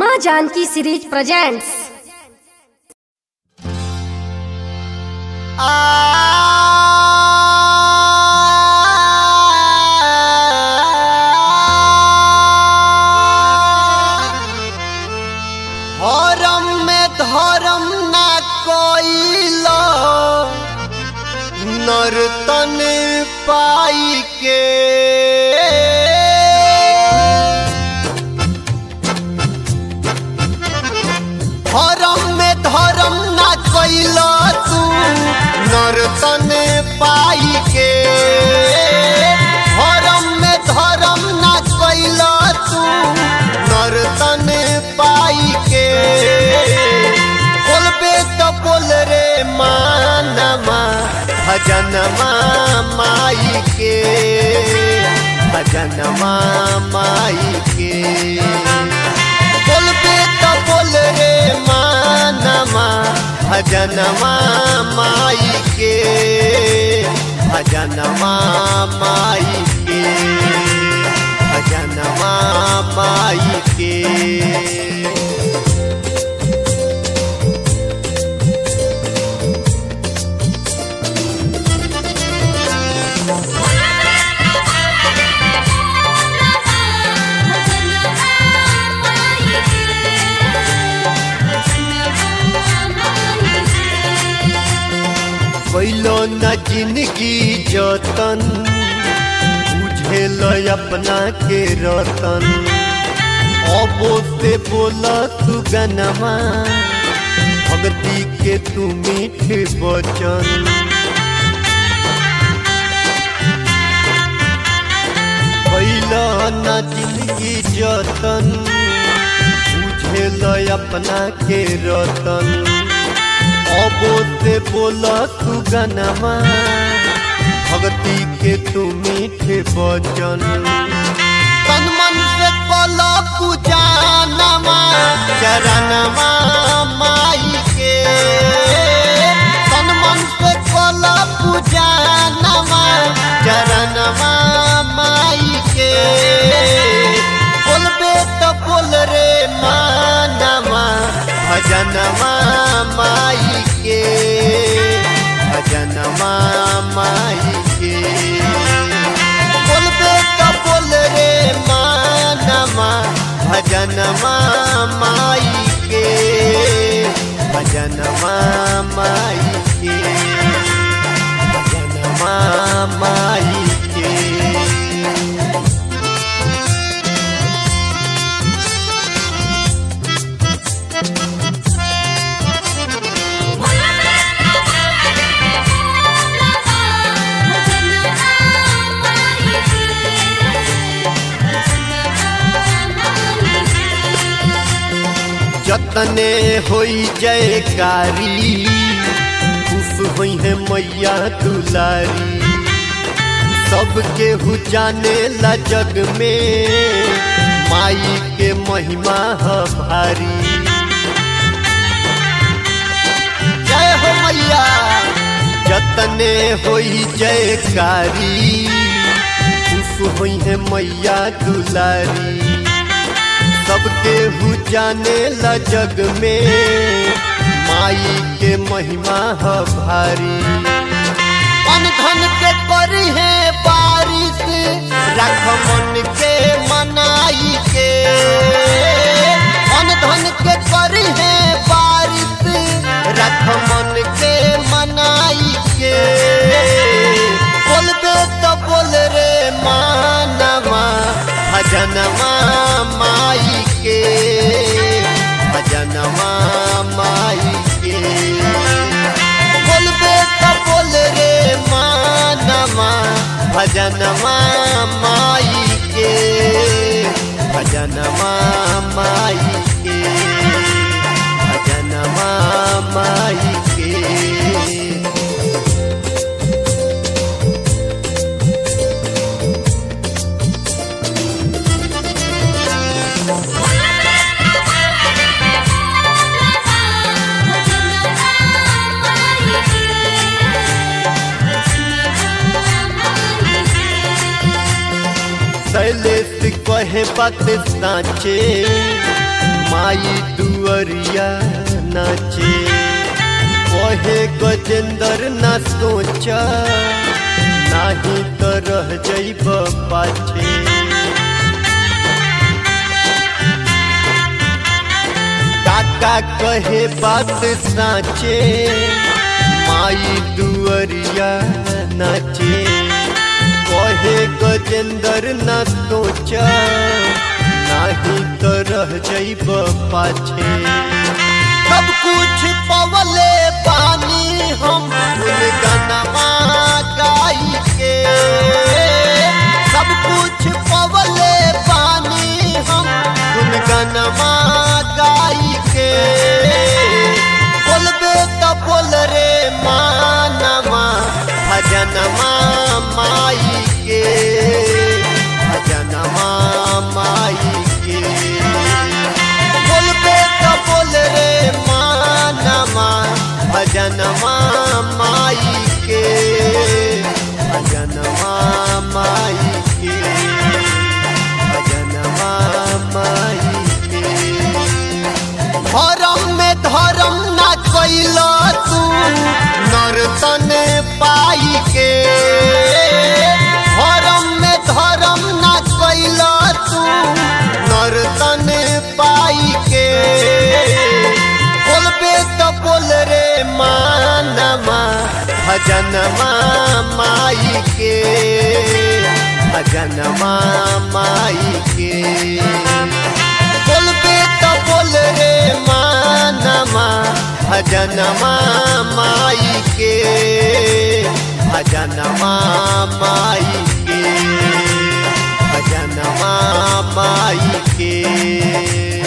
माँ Janaki series presents हरम में धर्म ना कोइल नर्तन पाई के हरम में धर्म ना कोइल तू नर्तन पाई के हरम में धर्म ना कोइल तू नर्तन पाई के बोलबे तो बोल रे मानमा भजनमा माई के भजनमा माई के बोलबे तो बोल रे मानमा भजनमा माई के भजनमा माई के भजनमा माई के कैलो न जिंदगी जतन बुझेल अपना के रतन अबो से बोल तू गनमा भक्ति के तू मीठ बचन कैलो न जिंदगी जतन बुझेल अपना के रतन अबो से बोल तू गनमा भक्ति के तू मीठे बचन तन मन से बोल पूजा नमा चरणमा माई के तन मन से बोल पूजा नमा चरणमा माई के बोलबे तो बोल रे मानमा भजनमा माई के भजनमा माई के बोलबे तो बोल रे मानमा भजनमा माई के भजनमा माई के भजनमा माई के जतने होई जयकारी खुश हुई है मैया दुलारी सबके हु जाने ला जग में माई के महिमा है भारी जय हो मैया जतने होई जयकारी खुश हुई है मैया दुलारी सबके हु जाने ला जग में माई के महिमा है भारी अन धन के करी है बारिश रख मन के मनाई के अन धन के करी है बारिश रख मन के मनाई के बोलबे तो बोल रे मानवा भजनमा माई के भजनमा माई के बोलबे तो बोल रे मानमा भजनमा माई के भजनमा माई के भजनमा माई के शैलेश कहे बात साचे माई दुअरिया नाचे कहे गजेंद्र ना सोचा नाही तो रह जइब पाछे काका कहे बात साचे माई दुअरिया नाचे कहे गजेंद्र न सोचा नाही तो रह जइब पाछे सब कुछ पवले पानी हम गनमा गाई के सब कुछ पवले पानी हम गनमा गाई के बोलबे तो बोल रे मानमा भजनमा माई के भजनमा माई के बोलबे तो बोल रे मानमा भजनमा माई के भजनमा माई के भजनमा माई के धर्म में धर्म ना कैल तू नर्तन पाई के धर्म में धर्म ना कैल तू नर्तन पाई के बोलबे तो बोल रे मानमा भजनमा माई के भजनमा माई के बोलबे तो बोल रे मानमा भजनमा माई के भजनमा माई के भजनमा माई के